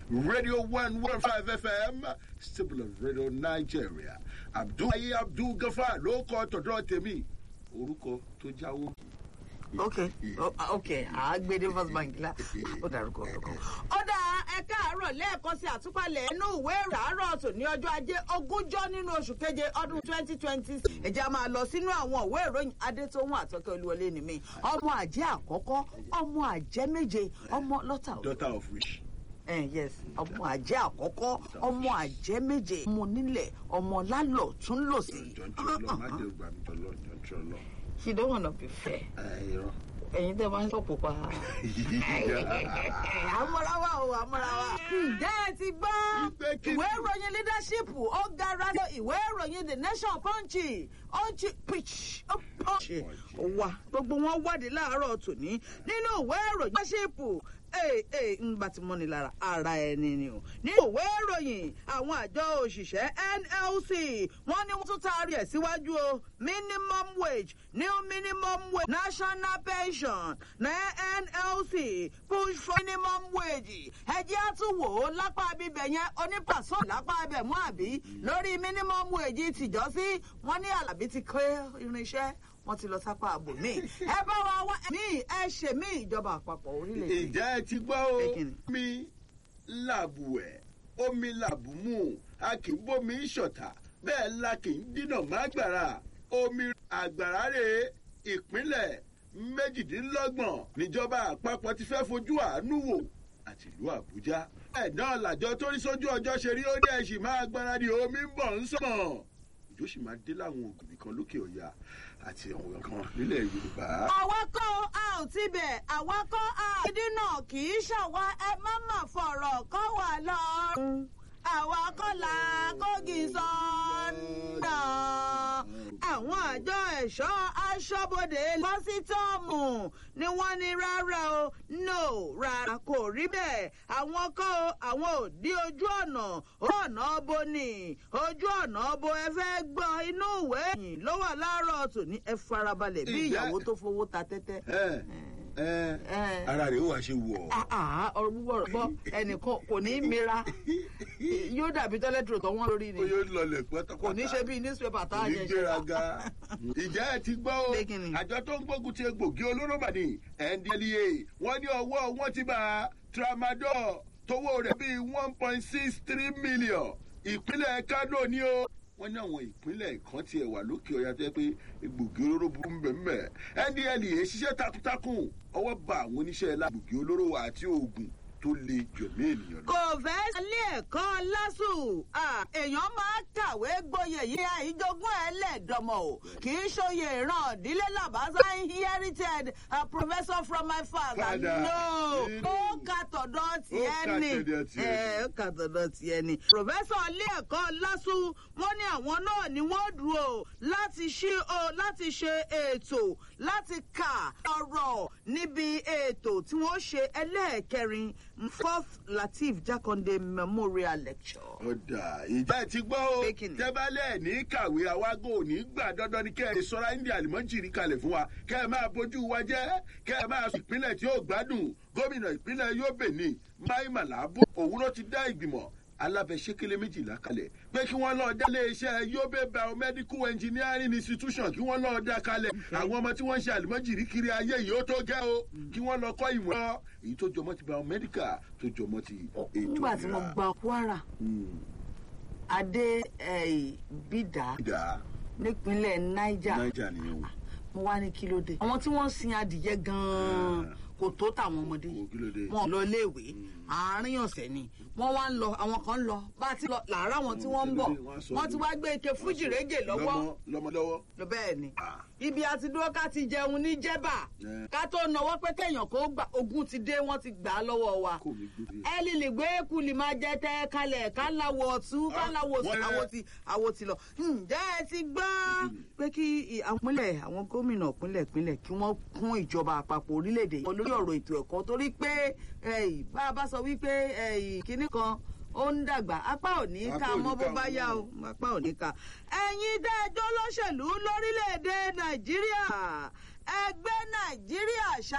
radio one one five fm stable of radio nigeria abdul ayi abdul gafa ló kọ tọ̀dọ̀ tèmi orúkọ tó jáwó. ok o- ok àgbèdè first bank la ó dárúkọ orúkọ. ó dá ẹ káàárọ̀ lẹ́ẹ̀kan sí àtúpalẹ̀ inú ìwé ìràárọ̀ tò ní ọjọ́ ajé ogúnjọ́ nínú oṣù keje ọdún twenty twenty ẹ̀jẹ̀ máa lọ sínú àwọn ìwé ìròyìn adétòhun àtọ́kẹ́ olúwọlé ni mí ọmọ àjẹ́ àkọ́kọ́ ọmọ àjẹ́ méje ọmọ lọ́tà òde daughter of which. eh, yes ọmọ àjẹ́ àkọ́kọ́ ọmọ àjẹ́ méje ọmọ onílẹ̀ ọmọ lálọ́ tún lò sí. jọ̀ǹtì ọlọ́ má dé gbà mí jọ̀lọ́ jọ̀ǹtì ọlọ́. she don't wanna be fair ẹ irọ́. ẹ̀yin tẹ́ máa ń sọ pupa. àmọ́ráwá o àmọ́ráwá. ǹjẹ́ ẹ ti gbọ́ Ìgbé kí- ìwé ìròyìn leadership ó gara lọ ìwé ìròyìn the nation punch punch pitch ó punch ó wà gbogbo wọn wádìí láàárọ̀ tòní nínú ìwé ìròyìn leadership ee ee ń bá ti mọ́ni lára ara ẹni ni o nínú ìwé ìròyìn àwọn àjọ òṣìṣẹ́ nlc wọ́n ní wọ́n tún taari ẹ̀ síwájú o minimum wage new minimum wage national pension na nlc push for minimum wage ẹjẹ́ á tún wò ó lápá bíbẹ̀ yẹn onípàṣọ lápá ibẹ̀ mú àbí lórí minimum wage tìjọ́sí wọ́n ní alábí ti kọ́ irinṣẹ́ wọ́n ti lọ sápá ààbò míì ẹ bá wa wá mí ẹ ṣe mí ìjọba àpapọ̀ orílẹ̀-èdè ìjà ẹ ti gbọ́ o Pé kí ni? mi làbù ẹ̀ omi làbù mú a kì í bómi ṣọ̀tà bẹ́ẹ̀ la kì í dínà má gbàrà omi àgbàrá rè ìpínlẹ̀ méjìdínlọ́gbọ̀n níjọba àpapọ̀ ti fẹ́ fojú àánú wò àti ìlú àbújá ẹ̀ náà làjọ tó rí sójú ọjọ́ ṣe rí ó dẹ̀ sì máa gbáradì omi ń bọ̀ ń sàn òjò sì máa dé láwọn ògùnbí kan lókè ọ̀yà àti àwọn kan nílẹ̀ yorùbá. àwa kọ́ a ò ti bẹ̀ àwa kọ́ a ìdí náà kì í ṣàwa ẹ má mà fọ̀rọ̀ kọ́ wà lọ́rùn àwa kọ́ la kógi sọ́ńdà àwọn àjọ ẹ̀ṣọ́ aṣọ́bodè lọ́sítọ́ọ̀mù ni wọ́n ní rárá o no rárá kò rí bẹ́ẹ̀ àwọn kọ́ o àwọn ò dí ojú ọ̀nà ojú ọ̀nà bo ni ojú ọ̀nà bo ẹ fẹ́ gbọ́ inú ìwé ẹ̀yìn ló wà láàárọ̀ tòní ẹ farabalẹ̀ bí Ìyá- ìyàwó tó fowó ta tẹ́tẹ́. ẹ ẹ ẹ. ara rẹ̀ ó wá ṣe wọ̀ ọ́. Ah, ah, ọ̀rọ̀ púpọ̀ rẹ̀ bọ́ ẹnìkan kò ní í mira yóò dàbí tọ́lẹ́tìrò tó wọ́n lórí ni ó yóò lọlẹ̀ pátápátá. kò ní ṣe bí newspaper tá kò a ní yẹ ṣe gbéraga. ìjà ẹ ti gbọ́ o Pé kí ni? àjọ tó ń gbógun ti egbògi olóró mà ní ndlea wọ́n ní ọwọ́ wọn ti bá tramadol tówó rẹ̀ bíi one point six three million ìpínlẹ̀ kano ni o wọ́n ní àwọn ìpínlẹ̀ kan tiẹ̀ wà lókè ọ̀yà tó yẹ pé egbògi olóró burú mbẹ̀mbẹ̀ ndlea ṣiṣẹ́ takuntakun ọwọ́ bá àwọn oníṣẹ́ lágbògi olóró àti oògùn tó le jọ̀mí ènìyàn lọ. kò fẹ́ sílé ẹ̀kọ́ lásù Ah, èèyàn máa kàwé gboyè yìí àìjogún ẹlẹ́dọ̀mọ̀ o kì í ṣòye ìran ìdílé làbáṣá inherited a professor from my father Father. no Mm. ó ka tọ̀dọ̀ tiẹ̀ ka ni tọ̀dọ̀ tiẹ̀ Eh, ó ka tọ̀dọ̀ tiẹ̀ ni professor ilé ẹ̀kọ́ lásù wọ́n ní àwọn náà ni wọ́n dúró láti ṣí o láti ṣe ètò láti kà ọ̀rọ̀ níbi ètò tí wọ́n ṣe ẹlẹ́ẹ̀kẹrin fourth latif jakonde memorial lecture. ọ̀dà ìjà ti gbọ́ o Pé kí ni? tẹ́bálẹ̀ ní kàwé àwágò ní gbà dandan ni kẹ́ ẹ sọ́ra ní àlùmọ́jìrì kalẹ̀ fún wa kẹ́ ẹ máa bójú wa jẹ́ kẹ́ ẹ máa sọ ìpínlẹ̀ tí ó gbádùn gómìnà ìpínlẹ̀ yobe ní mai malabu òun ló ti dá ìgbìmọ̀ alábẹ́sẹ́kẹ́lẹ́ méjìlá kalẹ̀ pé kí wọ́n lọ́ọ́ dá iléeṣẹ́ yobe biomedical engineering institution kí wọ́n lọ́ọ́ dá kalẹ̀ àwọn ọmọ tí wọ́n ń ṣe àlùmọ́jìrì kiri ayé yìí ó tó gẹ́ o kí wọ́n lọ kọ́ ìmọ̀ èyí tó jọmọ́ ti biomedical tó jọmọ́ ti ètò nígbà tí mo ìlera. gba kwara Hmm. adé eh, bídà ìdá nípínlẹ̀ niger naija nìyẹn o mo wá ní kí ló dé. àwọn tí wọ́n sin adìyẹ gan-an kò tó tàwọn ọmọdé Kò kí ló dé? wọn lọ iléèwé àárín ọ̀sẹ̀ ni wọ́n wá ń lọ àwọn kan ń lọ bá a ti lọ làárọ̀ àwọn tí wọ́n ń bọ̀ Wọ́n á sọ wọ́n ti wá gbé ike fújì régè lọ́wọ́ lọ́mọ lọ́mọ lọ́wọ́ lọ bẹ́ẹ̀ ni Ah. ibi àti dúró ká ti jẹun ní jẹ́bà Eh. ká tó nawọ́ pé kéèyàn kó gbà ogun ti dé wọ́n ti gbà á lọ́wọ́ wa kò mí gbé ẹ lè lè gbé kùlì máa jẹ tẹ kalẹ̀ ká láwọ̀ ọ̀tún ká Ah, láwọ̀ ọ̀tún wọ́n- àwo ti àwo ti lọ. ǹjẹ́ ẹ ti gbọ́ pé kí i- àwọn ìpínlẹ̀ àwọn gómìnà ìpínlẹ̀ ìpínlẹ̀ kí wọ́n kún ìjọba àpapọ̀ orílẹ̀-èdè yìí lórí ọ̀rọ̀ ètò ẹ̀kọ́ torí pé eh, bá a bá sọ wípé eh, kinní kan ó ń dàgbà apá ò ní ká Apá ò ní mọ́ bó ká bá mọ́. yá o apá ò ní ká. ẹ̀yin dẹ́jọ́ lóṣèlú lórílẹ̀‐èdè nàìjíríà ẹgbẹ́ nàìjíríà ṣá